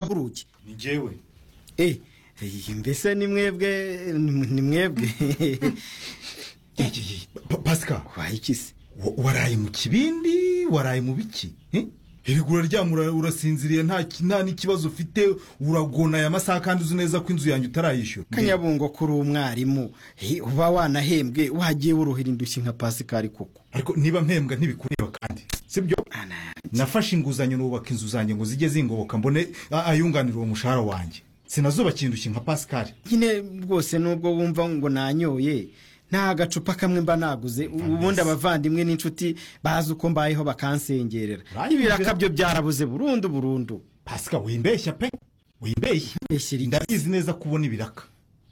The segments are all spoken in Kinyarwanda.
urugi ni njyewe eh mbese ni mwebwe ni mwebwe pasika wayikise waraye mu kibindi waraye mu biki erega uraryama urasinziriye nta n'ikibazo ufite uragona aya masaha kandi uzi neza ko inzu yanjye utarayishyura kanyabungo kuri umwarimu eh, uba wanahembwe wagiye wuruhira indushyi nka pasikari koko ariko niba mpembwa ntibikureba kandi sibyo nafashe inguzanyo nubaka inzu zanjye ngo zijye zingoboka mbone a- ayunganira uwo mushahara wanjye sinazubakira indushyi nka pasikari nyine rwose nubwo wumva ngo nanyoye nta gacupa kamwe mba naguze ubundi abavandimwe n'inshuti bazi uko mbayeho bakansengerera Uranyumvira? ibiraka byo byarabuze burundu burundu pasika wimbeshya pe wimbeshya Mbeshyira iki? ndabizi neza ko ubona ibiraka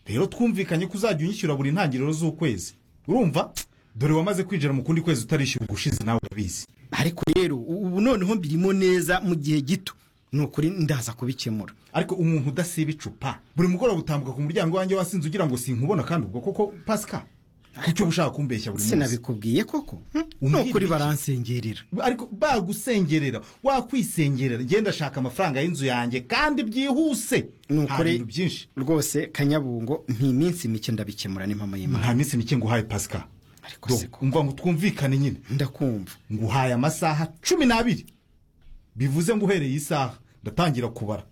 rero twumvikanye ko uzajya unyishyura buri ntangiriro z'ukwezi urumva dore wamaze kwinjira mu kundi kwezi utarishyura ubushize nawe urabizi ariko rero ubu noneho mbirimo neza mu gihe gito ni ukuri ndaza kubikemura ariko umuntu udasiba icupa buri mugoroba utambuka ku muryango wanjye wasinze ugira ngo sinkubona kandi ubwo koko pasika kuki uba ushaka kumbeshya buri munsi sinabikubwiye koko hm? ni Umbwira ukuri iki? baransengerera ariko bagusengerera wakwisengerera ngenda ashaka amafaranga y'inzu yanjye kandi byihuse ni nta bintu ukuri byinshi rwose kanyabungo ni iminsi mike ndabikemura n'impamo y'imana nta minsi mike nguhaye pasika ariko Do, siko umva ngo twumvikane nyine ndakumva nguhaye amasaha cumi n'abiri bivuze ngo uhereye isaha ndatangira kubara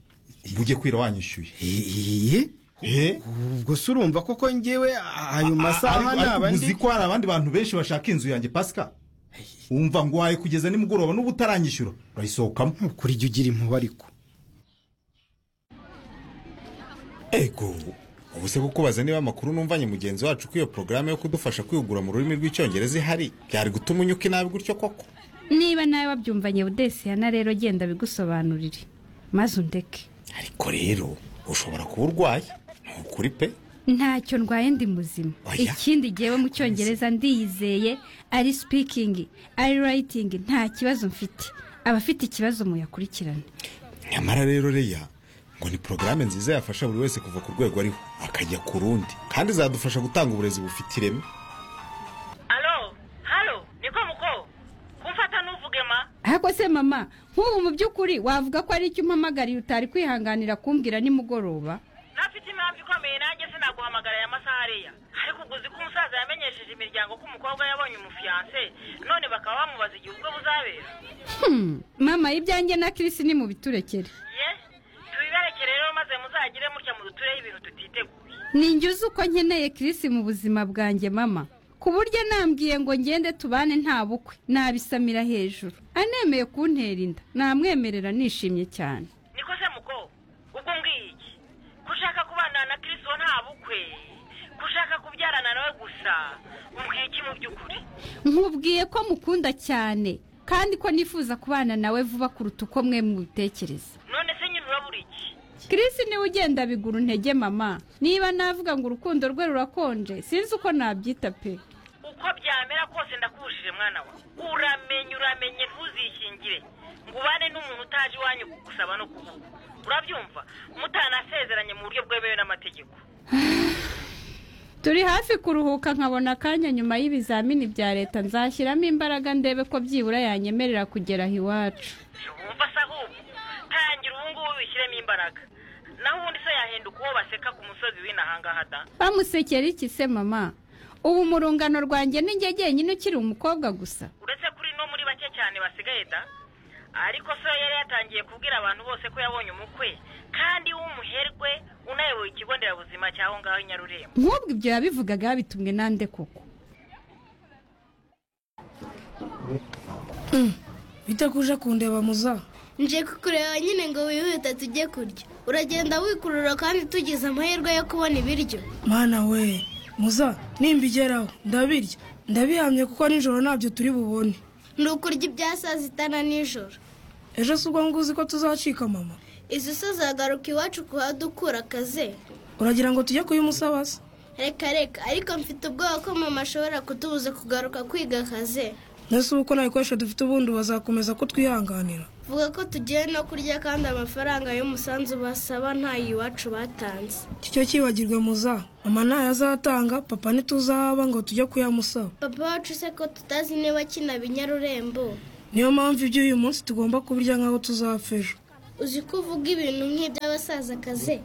ngo ujye kwira wanyishyuye Eh, Eh? ubwo se urumva koko njyewe ayo masaha Ariko- ariko naba uzi ndi ko hari abandi bantu benshi bashaka inzu yanjye pasika wumva ngo waye kugeza nimugoroba n'ubu utaranyishyura urayisohokamo Ni ukuri jya ugira impuba ariko ego ubu se kukubaza niba amakuru numvanye mugenzi wacu ko iyo porogaramu yo kudufasha kwihugura mu rurimi rw'icyongereza ihari byari gutuma unyuka inabi gutyo koko niba nawe wabyumvanye budesiyana rero genda bigusobanurire maze undeke ariko rero ushobora kuba urwaye ni ukuri pe ntacyo ndwaye ndi muzima Oya. ikindi gihewe mu cyongereza ndiyizeye ari sipikingi ari rayitingi nta kibazo mfite abafite ikibazo muyakurikirane nyamara rero reya ngo ni porogaramu nziza yafasha buri wese kuva ku rwego ariho akajya ku rundi kandi izadufasha gutanga uburezi bufite ireme alo halo niko muko kumfata ntuvuge ma ariko se mama nk'ubu mu by'ukuri wavuga ko ari icyo umpamagariye utari kwihanganira kumbwira nimugoroba ntafite impamvu ikomeye nanjye sinaguhamagara aya masaha ariya ariko uguzi ko umusaza yamenyesheje imiryango ko umukobwa yabonye umufiyanse none bakaba bamubaza igihe ubwo buzabera mama ibyanjye na kirisi ni mu biturekere ye tubiberekere rero maze muzagire mutya mudutureho ibintu tutiteguye ninjye uzi uko nkeneye kirisi mu buzima bwanjye mama ku buryo nambwiye ngo ngende tubane nta bukwe nabisamira hejuru anemeye kuntera inda namwemerera nishimye cyane niko se muko ubwo mbwiye iki kushaka kubana na kirisibo nta bukwe kushaka kubyarana nawe gusa umbwiye iki mu by'ukuri nkubwiye ko mukunda cyane kandi ko nifuza kubana nawe vuba kuruta uko mwe mubitekereza none se nyine urabura iki kirisi niwe ugenda bigura intege mama niba navuga ngo urukundo rwe rurakonje sinzi uko nabyita pe uko byamera kose ndakubujije mwana we uramenye uramenye ntuzishyingire ngo ubane n'umuntu utaje iwanyu gusaba no kuvuga urabyumva mutanasezeranye mu buryo bwemewe n'amategeko turi hafi kuruhuka nkabona akanya nyuma y'ibizamini bya leta nzashyiramo imbaraga ndebe ko byibura yanyemerera kugera aho iwacu wumva se ahubwo tangira ubu ngubu bishyiremo imbaraga naho ubundi se yahinduka uwo baseka ku musozi w'inahanga hada bamusekera iki se mama ubu mu rungano rwanjye ni njye jyenyine ukiri umukobwa gusa uretse kuri no muri bake cyane basigaye da ariko so yari yatangiye kubwira abantu bose ko yabonye umukwe kandi w'umuherwe unayoboye ikigo nderabuzima cy'aho ngaho i nyarurembo nk'ubwo ibyo yabivugaga yabitumwe nande koko bite kuje kundeba muza nje kukureba nyine ngo wihute tujye kurya uragenda wikurura kandi tugize amahirwe yo kubona ibiryo mwana we muza nimbigeraho ndabirya ndabihamye kuko nijoro ntabyo turi bubone ni ukurya ibya saa sita na nijoro ejo si ubwo nguzi ko tuzacika mama izi so zagaruka iwacu kuhadukura akaze uragira ngo tujye kuyimusaba se reka reka ariko mfite ubwoba ko mama ashobora kutubuza kugaruka kwiga akaze ndetse ubu ko nta bikoresho dufite ubundi bazakomeza kutwihanganira vuga ko tugiye no kurya kandi amafaranga y'umusanzu basaba ntayo iwacu batanze kicyo cyibagirwe muza mama ntayo azatanga papa ntituzahaba ngo tujye kuyamusaba papa wacu se ko tutazi niba kinaba i nyarurembo niyo mpamvu iby'uyu munsi tugomba kubirya nk'aho tuzapfa ejo uzi ko uvuga ibintu nk'iby'abasazakazi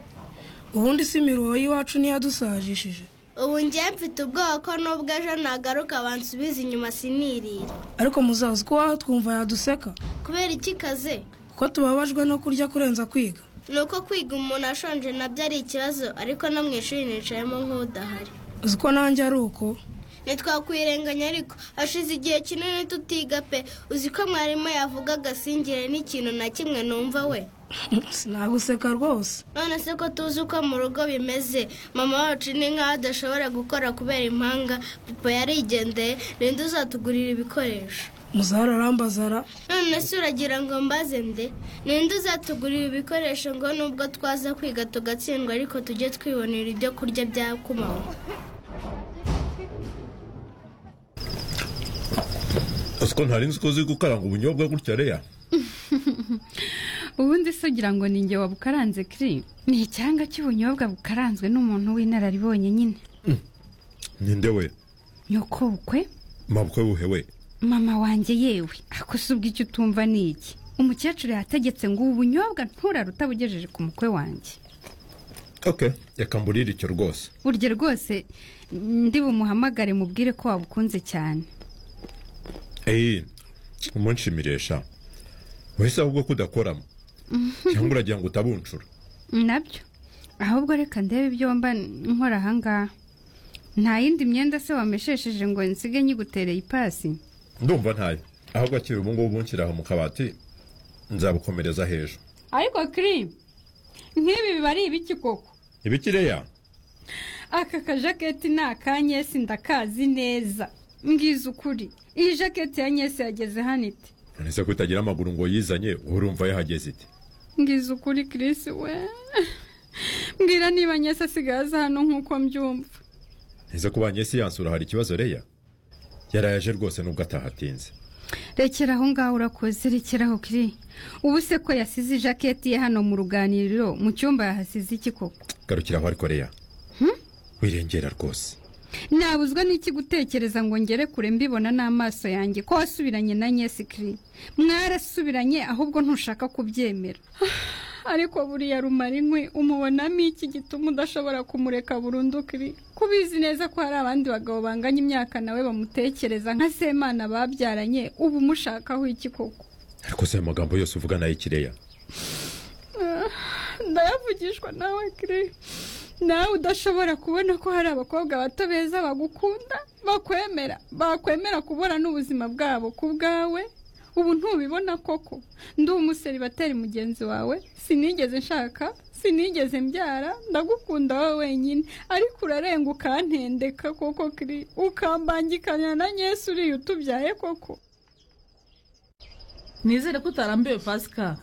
ubundi si imiruho y'iwacu niyo yadusajishije ubu njye mfite ubwoba ko n'ubwo ejo nagaruka bansubiza inyuma sinirira ariko muzazi ko waho twumva yaduseka kubera iki kaze kuko tubabajwe no kurya kurenza kwiga ni uko kwiga umuntu ashonje nabyo ari ikibazo ariko no mu ishuri nicayemo nk'udahari uzi ko nanjye ari uko ntitwakwirenganya ariko hashize igihe kinini tutiga pe uzi ko mwarimu yavuga agasingire n'ikintu na kimwe numva we sinaguseka rwose none se ko tuzi uko mu rugo bimeze mama wacu ni nk'aho adashobora gukora kubera impanga papa yarigendeye ninde uzatugurira ibikoresho muzahara arambaza ara none se uragira ngo mbaze nde ninde uzatugurira ibikoresho ngo nubwo twaza kwiga tugatsindwa ariko tujye twibonera ibyo kurya bya kumanywa ko ntari nzi ko uzi gukaranga ubunyobwa gutya reya ubundi se ugira ngo ni njye wabukaranze kiri ni icyanga cy'ubunyobwa bukaranzwe n'umuntu w'inararibonye nyine ninde we nyoko bukwe mabukwe buhe we mama wanjye yewe ako se ubwo icyo utumva ni iki umukecuru yategetse ngo ubu bunyobwa nturaruta bugejeje ku mukwe wanjye oke reka mburire icyo rwose burya rwose ndi bumuhamagare mubwire ko wabukunze cyane eyi umunshimiresha wese ahubwo ko udakoramo cyangwa uragira ngo utabuncura nabyo ahubwo reka ndebe ibyo wamba nkora ahangaha nta yindi myenda se wameshesheje ngo nsige nyigutereye ipasi ndumva ntayo ahubwo akiri ubu ngubu bunshyira aho mu kabati nzabukomereza hejuru ariko kiri nk'ibi biba ari ibiki koko ibikireya aka kajaketi ni aka nyesi ndakazi neza mbwiza ukuri iyi jaketi ya nyesi yageze hano ite none se ko itagira amaguru ngo yizanye urumva yahageze ite mbwiza ukuri kirisi we mbwira niba nyesi asigaye aza hano nk'uko mbyumva ntize ko banyesi yansura hari ikibazo reya yarayaje rwose nubwo atahatinze rekera aho ngaho urakoze rekera aho kiri ubu se ko yasize ijaketi ye hano mu ruganiriro mu cyumba yahasize iki koko garukira aho ariko reya wirengera rwose nabuzwa n'iki gutekereza ngo ngere kure mbibona n'amaso yanjye ko wasubiranye na nyesikiri mwarasubiranye ahubwo ntushaka kubyemera ariko buriya rumara inkwi umubonamo iki gituma udashobora kumureka burundu kiri kubizi neza ko hari abandi bagabo banganya imyaka nawe bamutekereza nka semana babyaranye ubu umushakaho iki koko ariko se ayo magambo yose uvuga n'ay'ikireya ndayavugishwa nawe kiri nawe udashobora kubona ko hari abakobwa bato beza bagukunda bakwemera bakwemera kubura n'ubuzima bwabo ku bwawe ubu ntubibona koko ndi umuseri batari mugenzi wawe sinigeze nshaka sinigeze mbyara ndagukunda wowe wenyine ariko urarenga ukantendeka koko kiri ukambangikanya na nyesi uriya utubyaye koko nizere ko utarambiwe pasika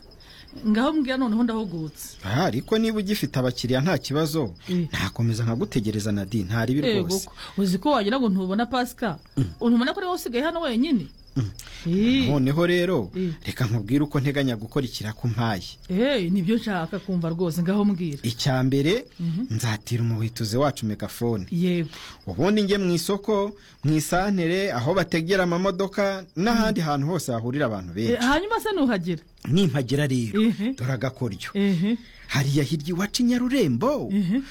ngaho mbwira noneho ndahugutse aha ariko niba ugifite abakiriya nta kibazo ntakomeza nkagutegereza na di ntaribi rwose ko uzi ko wagira ngo ntubona pasika untubona ko ari wowe usigaye hano wenyine Eh, noneho rero Mm. reka nkubwire uko nteganya gukora ikirakumpaye eh, nibyo nshaka kumva rwose ngaho mbwira icya mbere nzatira umuhituzi wacu megafone yego ubundi njye mu isoko mu isantere aho bategera amamodoka n'ahandi hantu hose hahurira abantu Eh, benshi hanyuma se nuhagera nimpagera rero Mhm. dore agakoryo Ehe. hariya hirya iwacu i nyarurembo Mhm.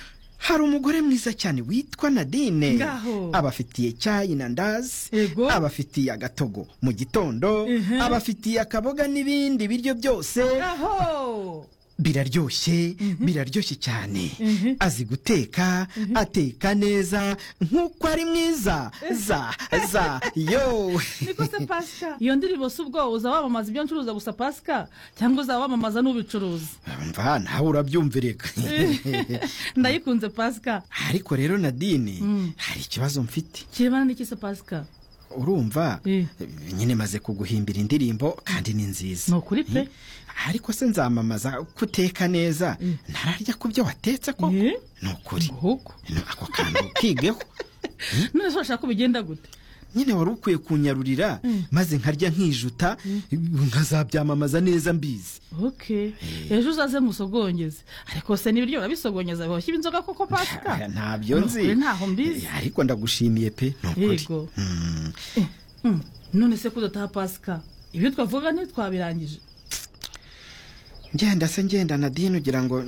hari umugore mwiza cyane witwa nadine Ngaho. abafitiye cyayi na ndazi Ego. abafitiye agatogo mu gitondo abafitiye akaboga n'ibindi biryo byose aho biraryoshye biraryoshye cyane azi guteka ateka neza nk'uko ari mwiza za za yo niko se pasika iyo ndirimbo si ubwo uza wamamaza ibyo ncuruza gusa pasika cyangwa uzaba wamamaza n'ubicuruza mva nawe urabyumvireka ndayikunze pasika ariko rero nadine hari ikibazo mfite kirebana n'iki se pasika urumva Eh. nyine maze kuguhimbira indirimbo kandi ni nziza ni ukuri pe ariko se nzamamaza ko uteka neza ntararya ku byo watetse ko Eh. ni ukuri ahubwo Ni ako kantu kigeho none se urashaka ko bigenda gute nyine wari ukwiye kunyarurira maze nkarya nkijuta nkazabyamamaza neza mbizi ok ejo uzaze musogongeze ariko se n'ibiryo urabisogongeza bihoshye inzoga koko pasika ntabyo nzi Nukuri ntaho mbizi Eh, ariko ndagushimiye pe ni ukuri yego Mm, none se ko udataha pasika ibyo twavuga ntitwabirangije ngenda se ngenda nadine ugira ngo